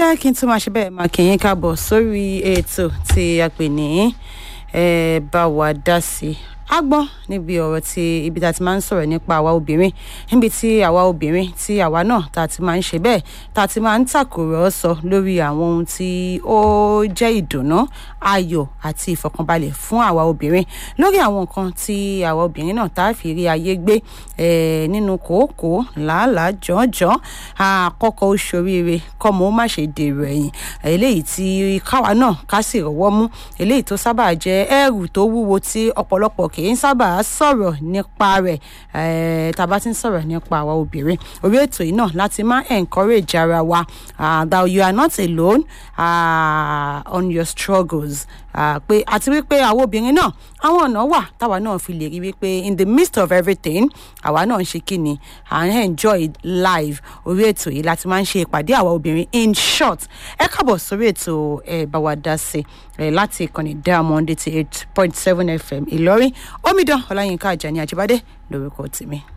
ẹ kí n tún máa ṣe bẹ́ẹ̀ máa kí yín káàbọ̀ sórí ètò tí a pè ní ẹ bá wa dá sí i a gbọ́n níbi ọ̀rọ̀ tí ibi tá a ti máa ń sọ̀rọ̀ nípa àwa obìnrin níbi tí àwa obìnrin tí àwa náà tá a ti máa ń ṣe bẹ́ẹ̀ tá a ti máa ń tàkùrọ̀sọ lórí àwọn ohun tí ó jẹ́ ìdùnnú ayọ̀ àti ìfọ̀kànbalẹ̀ fún àwa obìnrin lórí àwọn nǹkan tí àwa obìnrin náà tá a fi rí ayé gbé nínú kòókòó làálàá jọ̀ọ́jọ́ àkọ́kọ́ oṣooríire kọ́mọ ó má ṣe dèrò ẹ̀yìn eléyìí tí káwa náà ká sì rọ́wọ́ mú eléyìí tó sábà jẹ́ ẹrù tó wúwo tí ọ̀pọ̀lọpọ̀ kì í sábà sọ̀rọ̀ nípa rẹ̀ tá a bá ti ń sọ̀rọ̀ nípa àwa obìnrin orí ètò yìí náà láti máa encourage ara wa that you are not alone uh, on your struggles pé àti wípé àwọn obìnrin náà àwọn ọ̀nà wà táwa náà fi lè rí wípé in the midst of everything àwa náà ń ṣe kí ni à ń enjoy live orí ètò yìí láti máa ń ṣe ìpàdé àwa obìnrin in short ẹ káàbọ̀ sórí ètò ẹ bá wa dá sí ẹ láti ìkànnì diamond eighty eight point seven fm ìlọrin omidan ọláyínká àjàní àjíbádé lórúkọ tèmi.